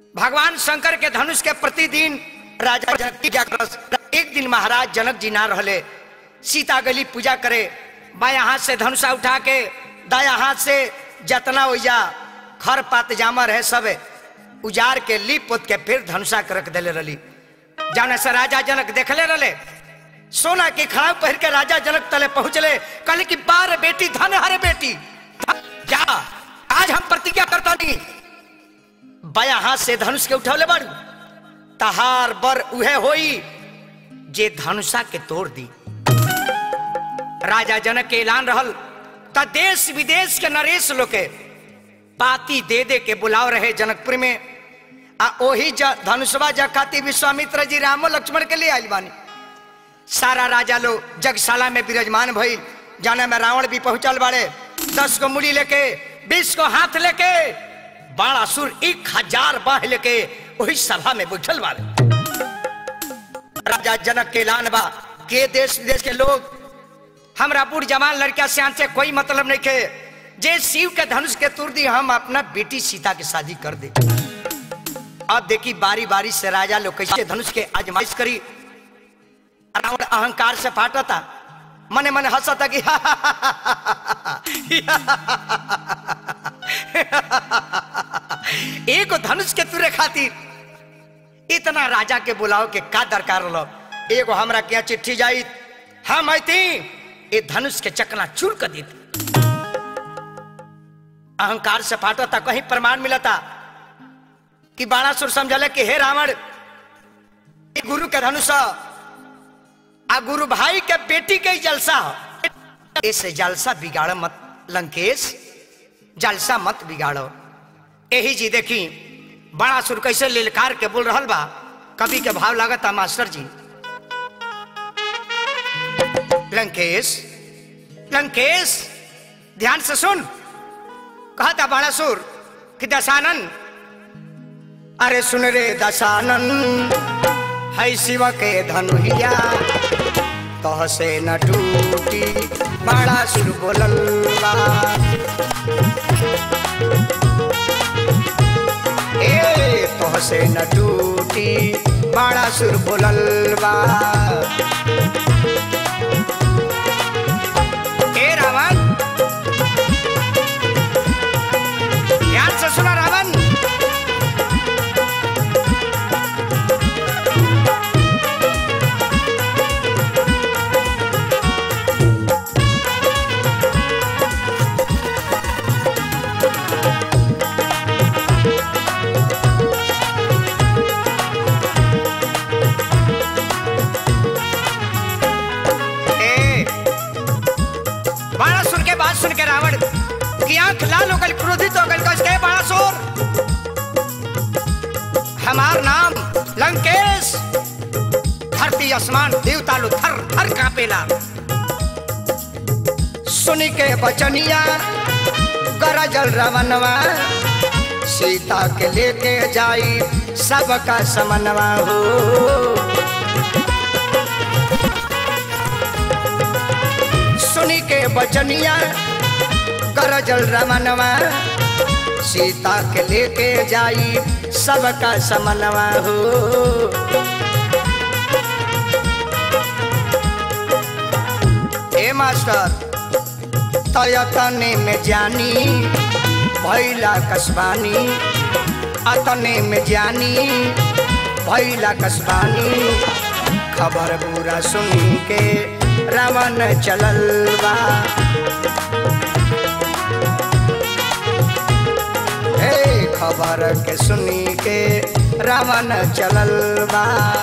भगवान शंकर के धनुष के प्रतिदिन राजा जनक की जागरस एक दिन महाराज जनक जी ना रहले सीता गली पूजा करे बाया हाथ से धनुषा उठा के दाया हाथ से जतना ओइजा खर पात जामर है सब उजार के लीप पोत के फिर धनुषा के रख देले रली जाने से राजा जनक देखले रहले सोना के खड़ा पहन के राजा जनक तले पहुंचले कहले कि बार बेटी धन हरे बेटी जा आज हम प्रतिज्ञा करता नहीं बाया हाथ से धनुष के उठौले बाड़ू तहार बर उहे होई जे धनुषा के तोड़ दी राजा जनक के ऐलान रहल त देश विदेश के नरेश लोग के पाती दे दे के बुलाव रहे जनकपुर में आ ओही ज धनुषवा जखाती विश्वामित्र जी रामो लक्ष्मण के लिए आयल बानी सारा राजा लोग जगशाला में विराजमान भइल जाने में रावण भी पहुंचल बाड़े दस को मुड़ी लेके बीस को हाथ लेके बाणासुर एक हजार बाह लेके वही सभा में बैठल बाड़े राजा जनक के ऐलान बा के देश विदेश के लोग हमरा बूढ़ जवान लड़का सियान से कोई मतलब नहीं के जे शिव के धनुष के तुर दी हम अपना बेटी सीता के शादी कर दे अब देखी बारी बारी से राजा लोग कैसे धनुष के आजमाइश करी रावण अहंकार से फाटता मने मने हंसता कि एक धनुष के तुरे खातिर इतना राजा के बुलाओ के का दरकार लो एगो हमरा के यहाँ चिट्ठी जाई हम ऐती ये धनुष के चकना चूर कर देती अहंकार से फाटता कहीं प्रमाण मिलता कि बाणासुर समझले कि हे रावण ये गुरु के धनुष ह। आ गुरु भाई के बेटी के ही जलसा हो ऐसे जलसा बिगाड़ मत लंकेश जलसा मत बिगाड़ो यही जी देखी बड़ा सुर कैसे लिलकार के बोल रहल बा कवि के भाव लागता मास्टर जी लंकेश लंकेश ध्यान से सुन कहता बड़ा सुर कि दशानन अरे सुन रे दशानन है शिव के धनुहिया तह से न टूटी बड़ा सुर बोलल्ला ए तह से न टूटी बड़ा सुर बोलल्ला ए रावण ध्यान से सुना रावण ए बाणासुर के बात सुन के रावण की आंख लाल हो गई क्रोधित हो गई कह बाणासुर हमार नाम लंकेश धरती आसमान देवता लो थर थर कापेला सुनी के बचनिया गरजल रवनवा सीता के लेके जाई सबका समनवा हो सुनी के बचनिया गरजल रमनवा सीता के लेके जाई सबका समनवा हो ए मास्टर तयतने में जानी भैला कसबानी अतने में जानी भैला कसबानी खबर पूरा सुन के रावण चलल बा हे खबर के सुनी के रावण चलल बा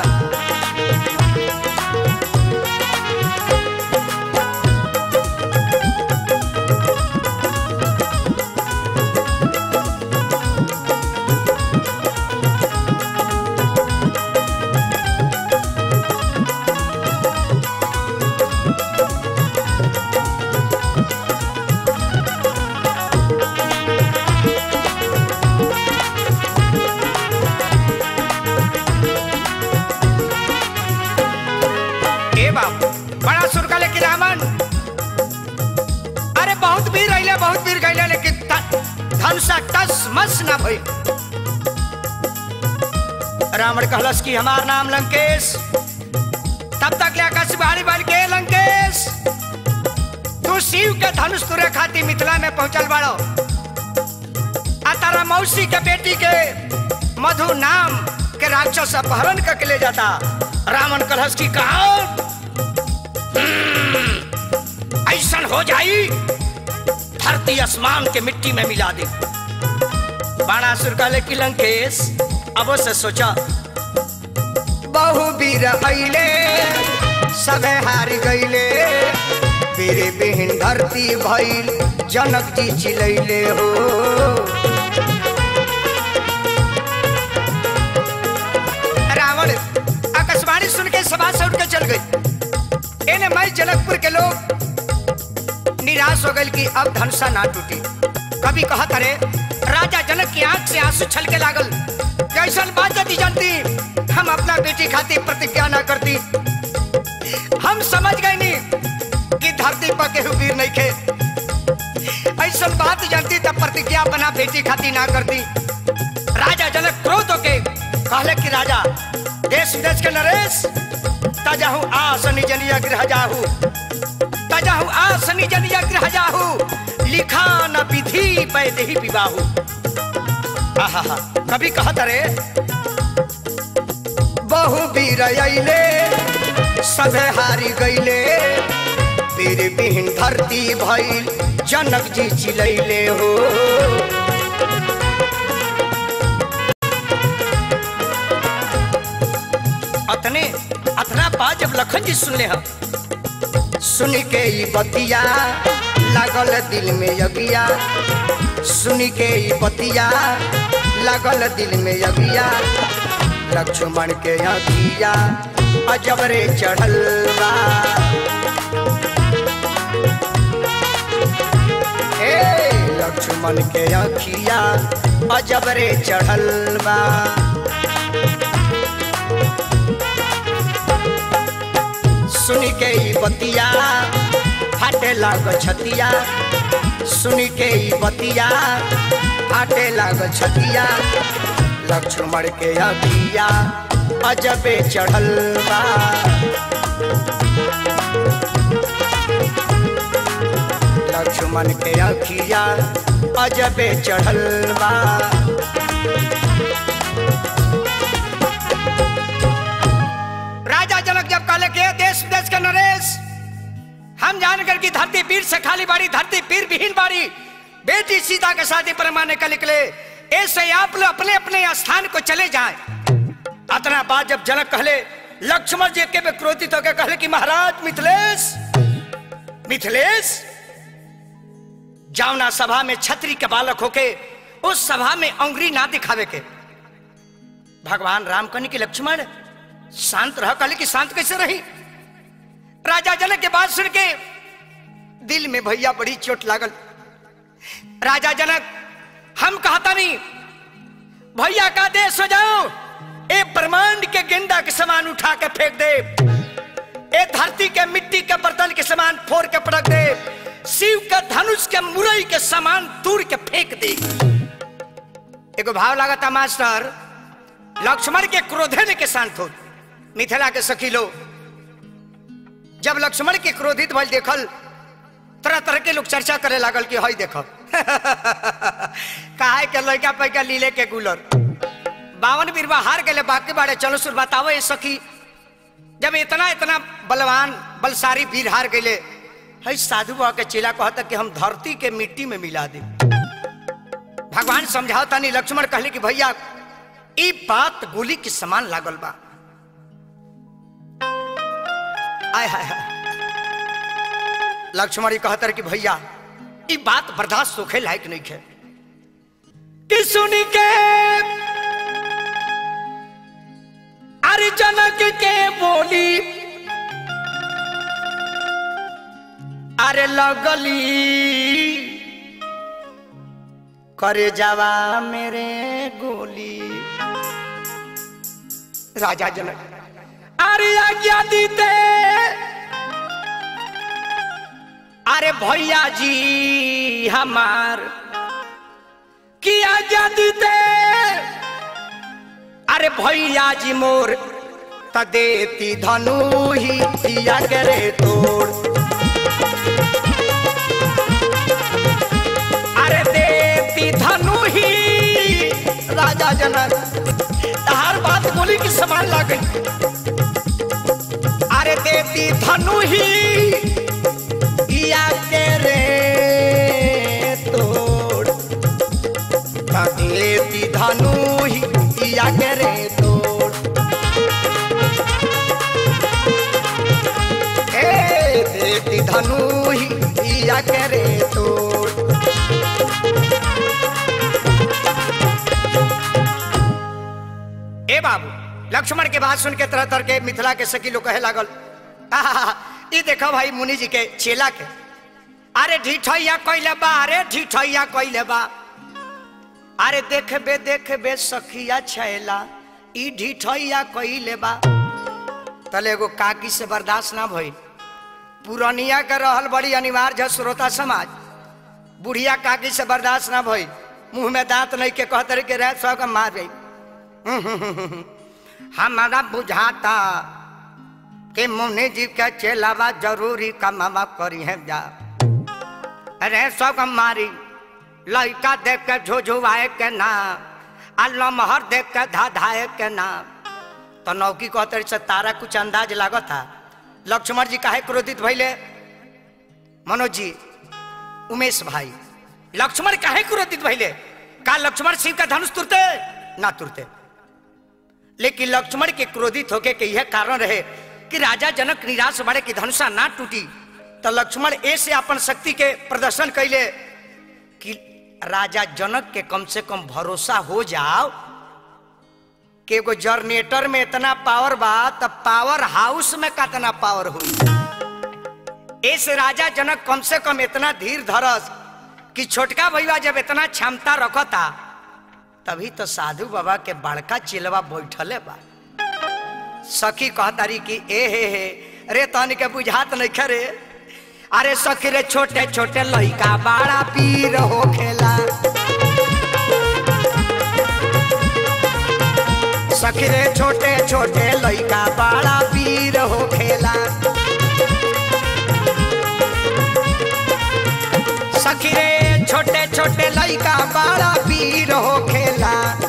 ए बाप बड़ा सुर का लेकिन रावण अरे बहुत वीर रहिले बहुत वीर गईले लेकिन ध- धनुषा टस मस ना भई रावण कहलस कि हमार नाम लंकेश तब तक ले आकाश बाड़ी बन के लंकेश तू शिव के धनुष तुरे खाती मिथिला में पहुंचल बाड़ो आ तारा मौसी के बेटी के मधु नाम के राक्षस अपहरण करके ले जाता रावण कलहस की कहा ऐसन हो जाई धरती आसमान के मिट्टी में मिला दे बाणासुर कहले कि लंकेश अब से सोचा बहु वीर अइले सबे हार गइले तेरे बिहन धरती भइल जनक जी चिलैले हो रावण आकाशवाणी सुन के सभा से उठ के चल गई एने मैं जनकपुर के लोग निराश हो गए कि अब धनुषा ना टूटी कभी कहा करे राजा जनक की आंख से आंसू छलके लागल कैसन बात यदि जानती हम अपना बेटी खातिर प्रतिज्ञा ना करती हम समझ गए नहीं कि धरती पर केहू वीर नहीं खे ऐसा बात जानती तब प्रतिज्ञा अपना बेटी खातिर ना करती राजा जनक क्रोध होके कहले कि राजा देश विदेश के नरेश तजाहू आस निज निज गृह जाहू तजाहू आस निज निज गृह जाहू लिखा न विधि वैदेही विवाहू आहा कभी कहत रे बहु वीर अइले सभे हारी गइले वीर बिहीन धरती भइल जनक जी चिलैले हो अतने अतना बात जब लखन जी सुनले हम सुन के ई बतिया लागल दिल में यगिया सुन के ई बतिया लागल दिल में यगिया लक्ष्मण के अगिया अजब रे चढ़ल बा ए लक्ष्मण के अखिया अजब रे चढ़ल बा सुन के ई बतिया फाटे लाग छतिया सुन के ई बतिया फाटे लाग छतिया लक्ष्मण के अभिया अजबे चढ़ल बा लक्ष्मण के अखिया अजबे चढ़ल बा राजा जनक जब कहले के देश विदेश के नरेश हम जान कर की धरती पीर से खाली बाड़ी धरती पीर विहीन बाड़ी बेटी सीता के शादी परमाने का निकले ऐसे आप लोग अपने अपने स्थान को चले जाएं अतना बात जब जनक कहले लक्ष्मण जी के में क्रोधित होकर कहले कि महाराज मिथिलेश मिथिलेश जावना सभा में छत्री के बालक होके उस सभा में अंगुरी ना दिखावे के भगवान राम कहने की लक्ष्मण शांत रह कहले कि शांत कैसे रही राजा जनक के बात सुन के दिल में भैया बड़ी चोट लागल राजा जनक हम कहता नहीं भैया का देश हो जाओ ए ब्रह्मांड के गेंदा के समान उठा के फेंक दे ए धरती के मिट्टी के बर्तन के समान फोड़ के पटक दे शिव के धनुष के मुरई के समान तूर के फेंक दे एगो भाव लागता मास्टर लक्ष्मण के क्रोधे ने के शांत हो मिथिला के सखी लो जब लक्ष्मण के क्रोधित भल देखल तरह तरह के लोग चर्चा करे लागल कि हई देखो काहे के लड़का पैका लीले के गुलर बावन बीरवा हार गए बाकी बाड़े चलो सुर बताओ ये सखी जब इतना इतना बलवान बलसारी वीर हार गए हई साधु बाबा के चेला कहता कि हम धरती के मिट्टी में मिला दे भगवान समझाता नहीं लक्ष्मण कहले कि भैया ई बात गोली के समान लागल बा आय हाय हाय लक्ष्मण जी कहतर कि भैया ई बात बर्दाश्त सोखे लायक नहीं है कि सुनी के अरे जनक के बोली अरे लगली करे जावा मेरे गोली राजा जनक अरे आज्ञा दीते अरे भैया जी हमार की आज्ञा दीते अरे भैया जी मोर त देती धनु ही दिया करे तोड़ अरे देती धनु ही राजा जनक हर बात बोली की समान लग गई अरे देती धनु ही दिया करे तोड़ त देती धनु ही दिया करे तोड़ ए देती धनु ही दिया करे तोड़ ए बाबू लक्ष्मण के बात सुन के तरह तरह के मिथिला के सखी लोग कहे लागल आहा, ई देखो भाई मुनि जी के चेला के अरे ढिठैया कैले बा अरे ढिठैया कैले बा अरे देखबे देखबे सखिया छैला ई ढिठैया कैले बा तले एगो काकी से बर्दाश्त ना भइल पुरनिया के रहल बड़ी अनिवार्य है श्रोता समाज बुढ़िया काकी से बर्दाश्त ना भइल मुंह में दांत नहीं के कहते के रह सौ के मार गई हमारा बुझाता कि मुनि जी के चेलावा जरूरी कमावा करी है जा अरे सब मारी लड़का देख के झुझुआए के ना आ लमहर देख के धाधाए के ना तो नौकी कहते से तारा कुछ अंदाज लागता लक्ष्मण जी काहे क्रोधित भइले मनोज जी उमेश भाई लक्ष्मण काहे क्रोधित भइले का लक्ष्मण शिव का धनुष तुरते ना तुरते लेकिन लक्ष्मण के क्रोधित होके के यह कारण रहे कि राजा जनक निराश बड़े की धनुषा ना टूटी तो लक्ष्मण ऐसे अपन शक्ति के प्रदर्शन कैले कि राजा जनक के कम से कम भरोसा हो जाओ कि एगो जनरेटर में इतना पावर बा तब पावर हाउस में कितना पावर हुई ऐसे राजा जनक कम से कम इतना धीर धरस कि छोटका भैया जब इतना क्षमता रखता तभी तो साधु बाबा के बड़का चिलवा बैठले बा सखी कहतारी कि ए हे हे रे तन के बुझात नहीं खरे अरे सखी रे छोटे छोटे लइका बड़ा पीर हो खेला सखी रे छोटे छोटे लइका बड़ा पीर हो खेला सखी रे छोटे छोटे लइका बड़ा पीर हो खेला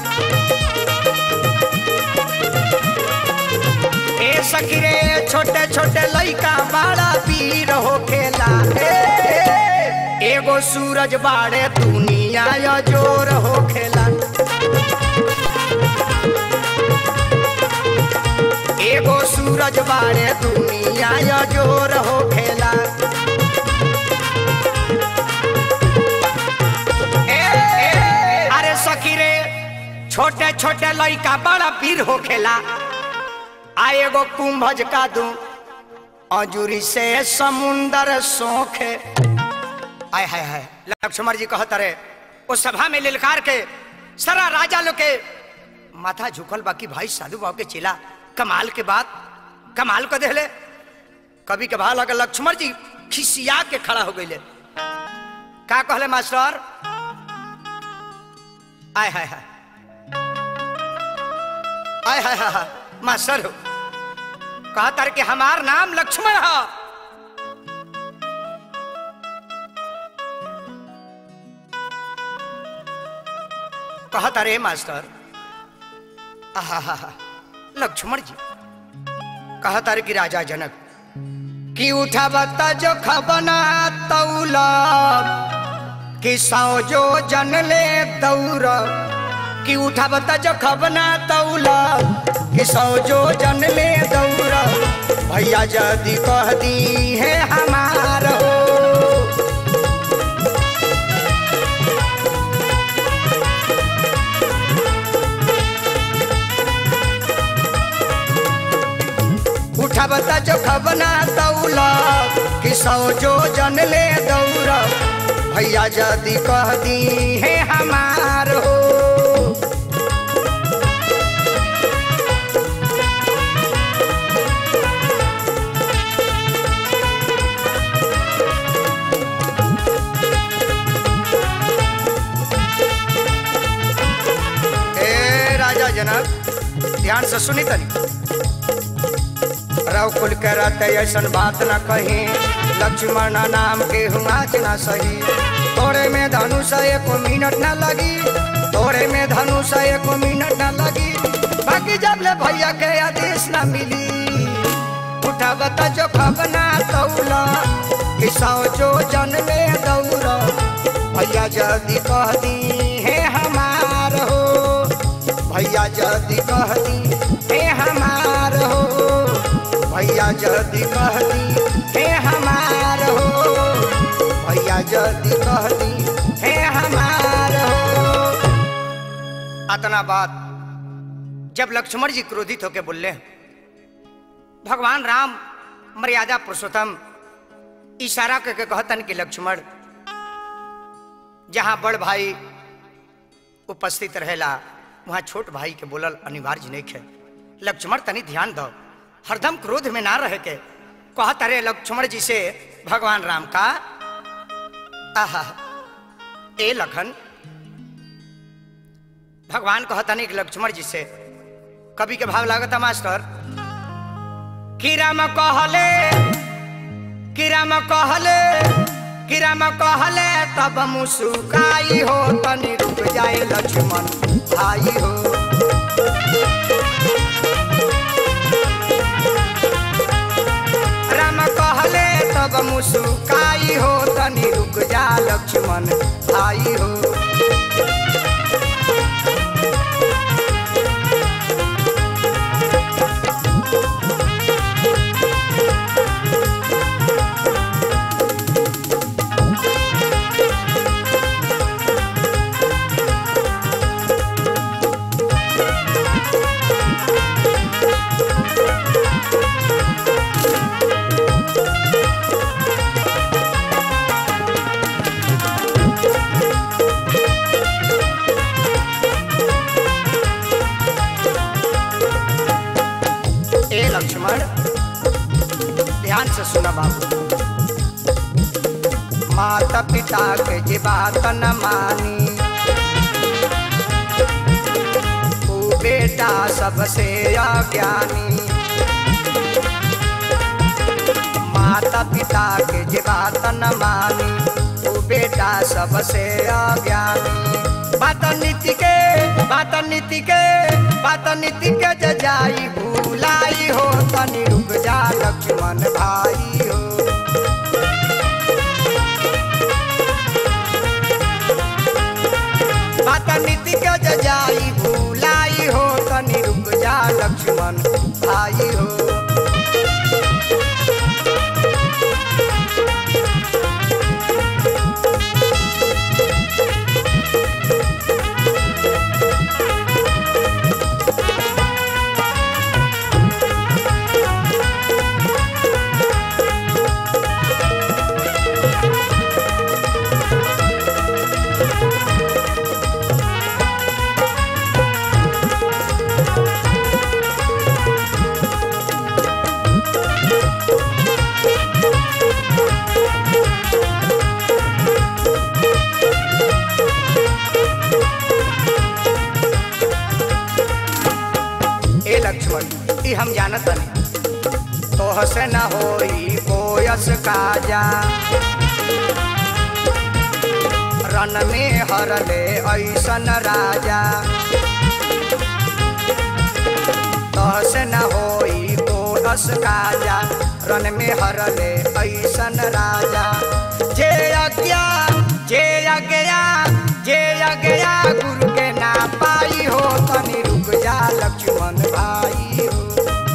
ए सखी रे छोटे छोटे लइका बड़ा पीर हो खेला ए, ए, एगो सूरज बाड़े दुनिया या जोर हो खेला एगो सूरज बाड़े दुनिया या जोर हो खेला ए, ए, अरे सखी रे छोटे छोटे लइका बड़ा पीर हो खेला आ एगो कुंभज का दू अजूरी से समुंदर सोखे आय हाय हाय लक्ष्मण जी कहत रहे उस सभा में ललकार के सारा राजा लोग के माथा झुकल बाकी भाई साधु बाबू के चिला कमाल के बात कमाल को देले कभी के भाव लगे लक्ष्मण जी खिसिया के खड़ा हो गई का कहले मास्टर आय हाय हाय आय हाय हाय हाय मास्टर हो कहतर कि हमार नाम लक्ष्मण है कहता रे मास्टर आहा लक्ष्मण जी कहता रे कि राजा जनक कि उठा बता जो खबना तौला कि सौ जो जन ले दौड़ कि उठा बता जो खबना तौला कि सौ जो जन ले दौड़ भैया जदी कह दी है हमार हो उठा बता जो खबना तौला कि सौ जो जन ले दौड़ भैया जदी कह दी है हमार हो ए राजा जनक ध्यान से सुनी तनी रव कुल के रहते ऐसन बात न कही लक्ष्मण नाम के हुआच न सही तोरे में धनुष एक मिनट न लगी तोरे में धनुष एक मिनट न लगी बाकी जब ले भैया के आदेश न मिली उठावत जो खबना तौला कि सौ जो जन में दौड़ भैया जल्दी कह दी हे हमार हो भैया जल्दी कह दी हे हमार हो भैया जल्दी कह दी हे हमार हो भैया जल्दी कह दी हे हमार हो अतना बात जब लक्ष्मण जी क्रोधित होकर बोले भगवान राम मर्यादा पुरुषोत्तम इशारा करके कहतन कि लक्ष्मण जहां बड़ भाई उपस्थित रहेला वहां छोट भाई के बोलल अनिवार्य नहीं है लक्ष्मण तनी ध्यान दो हरदम क्रोध में ना रह के कहत अरे लक्ष्मण जी से भगवान राम का आहा ए लखन भगवान कहतनी कि लक्ष्मण जी से कवि के भाव लागत मास्टर कि राम कहले कि राम कहले कि राम कहले तब मुसुकाई हो तनी रुक जाए लक्ष्मण भाई हो राम कहले तब मुसुकाई हो तनी रुक जा लक्ष्मण भाई हो ए लक्ष्मण ध्यान से सुना बाबू माता पिता के जे बात न मानी तू बेटा सबसे अज्ञानी माता पिता के जे बात न मानी तू बेटा सबसे अज्ञानी बात नीति के बात नीति के बात नीति के जजाई भूलाई हो तनी रुक जा लक्ष्मण भाई हो बात नीति के जजाई भूलाई हो तनी रुक जा लक्ष्मण भाई हो ए लक्ष्मण ई हम जानत नहीं तोह से न होई कोयस काजा रन में हरले ऐसन राजा तोह से न होई कोयस काजा रन में हरले ऐसन राजा जे अज्ञा जे अज्ञा जे अज्ञा गुरु के ना पाई हो तनी रुक जा लक्ष्मण भाई हो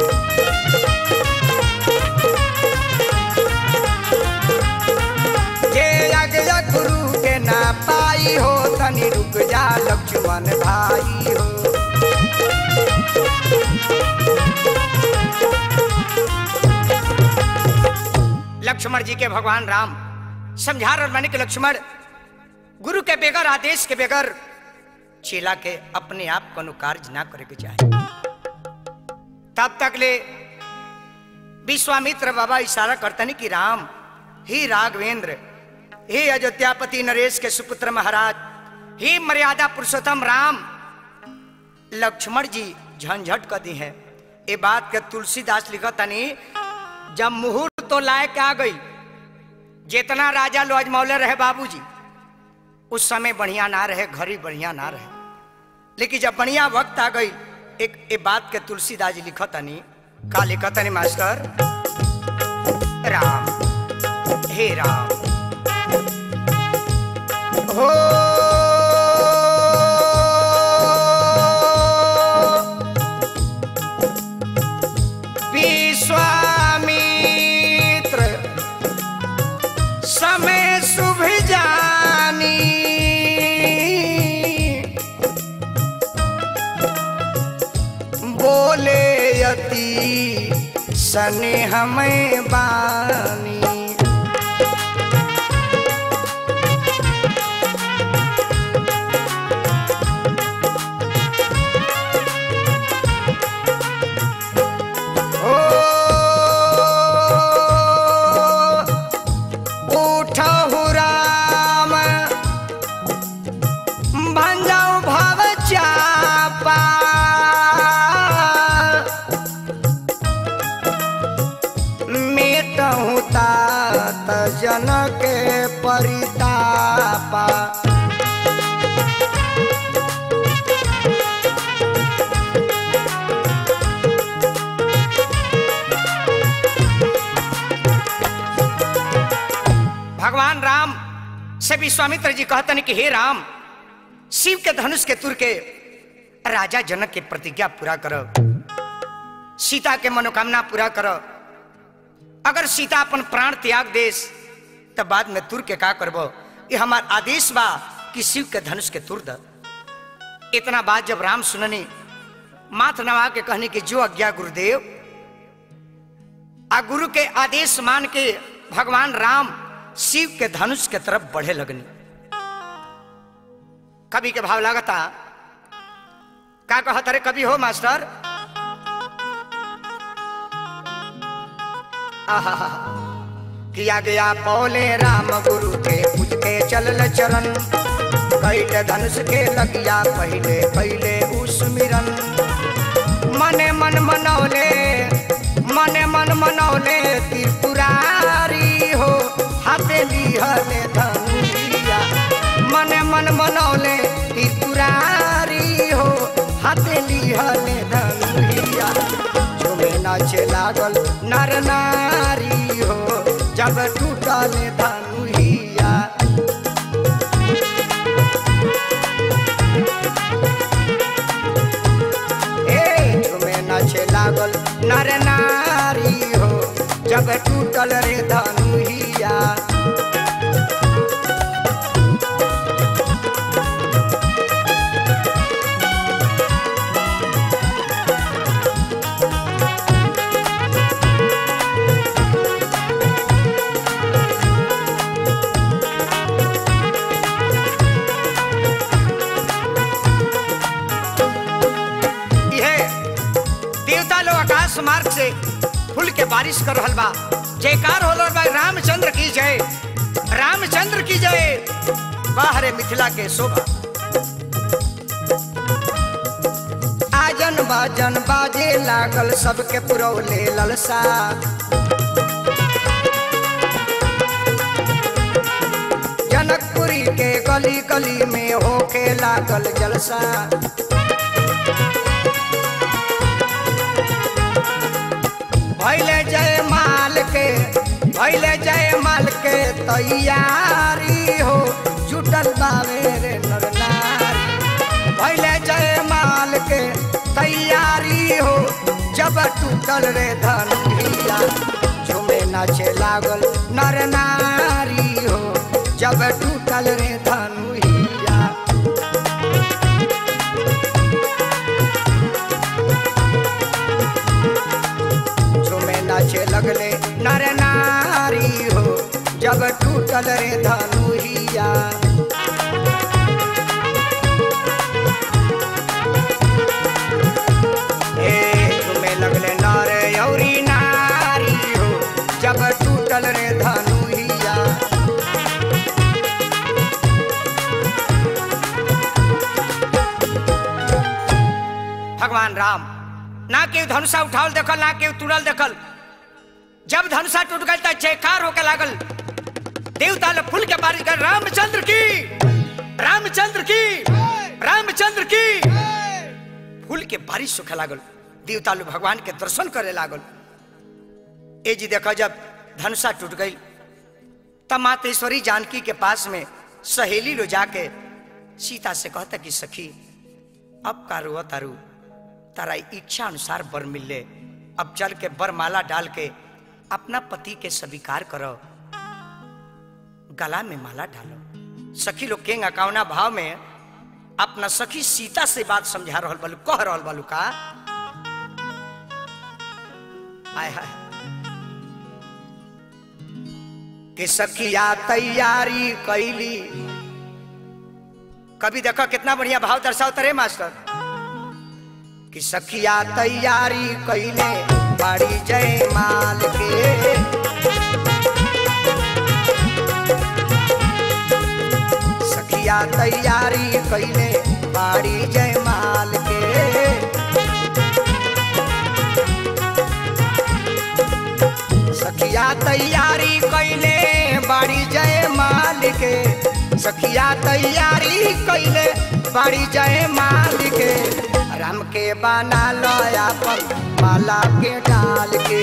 जे अज्ञा गुरु के ना पाई हो तनी रुक जा लक्ष्मण भाई हो लक्ष्मण जी के भगवान राम समझा रहे मैंने कि लक्ष्मण गुरु के बेगर आदेश के बेगर चेला के अपने आप को कार्य ना करे के चाहे तब तक ले विश्वामित्र बाबा इशारा करते नहीं कि राम ही राघवेंद्र हे अयोध्यापति नरेश के सुपुत्र महाराज हे मर्यादा पुरुषोत्तम राम लक्ष्मण जी झंझट कर दी है ये बात के तुलसीदास लिखत तनी जब मुहूर्त तो लायक आ गई जितना राजा लो अजमौले रहे बाबूजी उस समय बढ़िया ना रहे घड़ी बढ़िया ना रहे लेकिन जब बढ़िया वक्त आ गई एक ये बात के तुलसीदास जी लिखत तनी का लिखत तनी मास्टर राम हे राम हो विश्वामित्र समय शुभ जानी बोले यति सने हमें बानी ओ उठहु राम भंजाऊ भव चापा मेटहु तात जनक परितापा भगवान राम से विश्वामित्र जी कहतन कि हे राम शिव के धनुष के तुर के राजा जनक के प्रतिज्ञा पूरा करो सीता के मनोकामना पूरा करो अगर सीता अपन प्राण त्याग देस तब बाद में तुर के का करबो ये हमार आदेश बा कि शिव के धनुष के तुर द इतना बात जब राम सुननी माथ नवा के कहने की जो आज्ञा गुरुदेव आ गुरु के आदेश मान के भगवान राम शिव के धनुष के तरफ बढ़े लगनी कवि के भाव लागता का कहत रे कवि हो मास्टर आहा किया गया पौले राम गुरु के पूज के चलल चरण कैले धनुष के लगिया पहले पहले उस्मिरन मने मन मनौले मने मन मनौले त्रिपुरारी हो हाथे लिहले धनुरिया मने मन मनौले त्रिपुरारी हो हाथे लिहले धनुरिया झुमे नाचे लागल नर नारी हो जब टूटल धनुहिया ए झुमे नाचे लागल नर नारी हो जब टूटल रे धनुहिया यह देवता लोग आकाश मार्ग से फूल के बारिश कर रहल बा जयकार हो रहल बा रामचंद्र की जय रामचंद्र की जय बाहरे मिथिला के शोभा आजन बाजन बाजे लागल सबके पुरौले ललसा जनकपुरी के गली गली में होके लागल जलसा भैले जय माल के भैले जय माल के तैयारी हो जुटल बावे रे नर नारी भैले जय माल के तैयारी हो जब टूटल रे धनुरिया झूमे नाचे लागल नर नारी हो जब टूटल रे धनुरिया झूमे नाचे लगले नर नारी हो जब टूटल रे धनुहिया ए झूमे लगले नर औरी नारी हो जब टूटल रे धनुहिया भगवान राम ना केहू धनुषा उठावल देखल ना केहू तुरल देखल जब धनुषा टूट गई तो जयकार होके लागल देवता लोग फूल के बारिश कर रामचंद्र की रामचंद्र की रामचंद्र की फूल के बारिश होखे लागल देवता लोग भगवान के दर्शन करे लागल ए जी देखो जब धनुषा टूट गई तब मातेश्वरी जानकी के पास में सहेली लो जाके सीता से कहता कि सखी अब का रुआ तारू तारा इच्छा अनुसार वर मिल ले अब चल के वर माला डाल के अपना पति के स्वीकार करो गला में माला डालो सखी लोग केंग अकावना भाव में अपना सखी सीता से बात समझा रहल बालू कह रहल बालू का आय हाय कि सखिया तैयारी कैली कभी देखो कितना बढ़िया भाव दर्शाओ तरे मास्टर कि सखिया तैयारी कैले बड़ी जय माल के सखिया तैयारी कैले बड़ी जय माल के सखिया तैयारी कैले बड़ी जय माल के सखिया तैयारी कैले बड़ी जय माल के राम के बना लो अपन माला के डाल के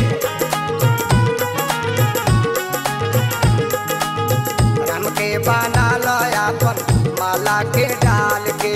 राम के बना लो अपन माला के डाल के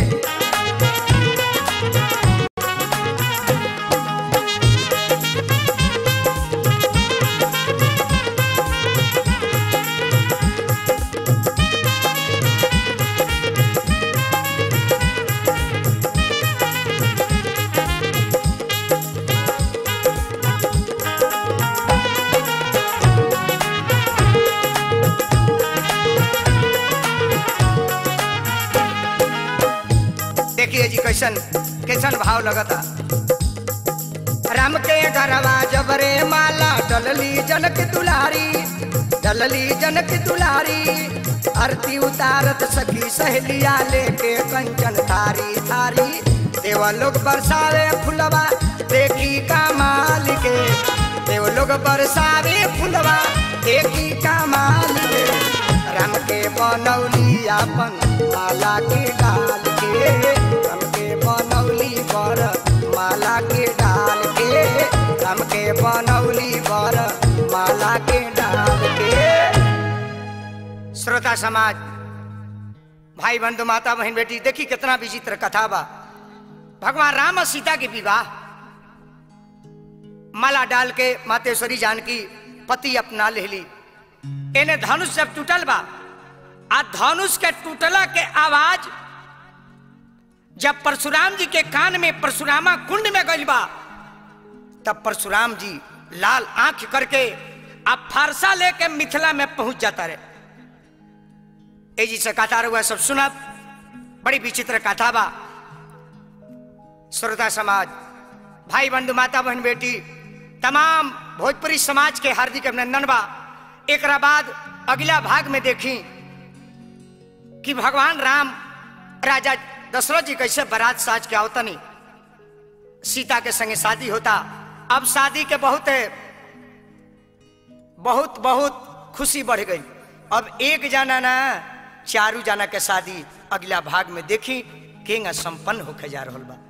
देखिए जी कैसन कैसन भाव लगता राम के घरवा जबरे माला डलली जनक दुलारी डलली जनक दुलारी आरती उतारत सखी सहेलिया लेके कंचन थारी थारी देव लोग बरसावे फुलवा देखी कमाल के देव लोग बरसावे फुलवा देखी कमाल के राम के बनौली अपन माला के डाल के राम के बनौली बर माला के डाल के राम के बनौली बर माला के डाल के श्रोता समाज भाई बंधु माता बहन बेटी देखी कितना विचित्र कथा बा भगवान राम और सीता के विवाह माला डाल के मातेश्वरी जानकी पति अपना ले ली एने धनुष जब टूटल बा आ धनुष के टूटला के आवाज जब परशुराम जी के कान में परशुरामा कुंड में गइल बा तब परशुराम जी लाल आंख करके अब फारसा लेके मिथिला में पहुंच जाता रहे ए जी से कथा रहुआ सब सुना बड़ी विचित्र कथा बा श्रोता समाज भाई बंधु माता बहन बेटी तमाम भोजपुरी समाज के हार्दिक अभिनंदन बा एक बाद अगला भाग में देखी कि भगवान राम राजा दशरथ जी कैसे बारात साज के आवतनी सीता के संगे शादी होता अब शादी के बहुत बहुत बहुत खुशी बढ़ गई अब एक जाना ना चारू जाना के शादी अगला भाग में देखी केंगा संपन्न होके जा रहा बा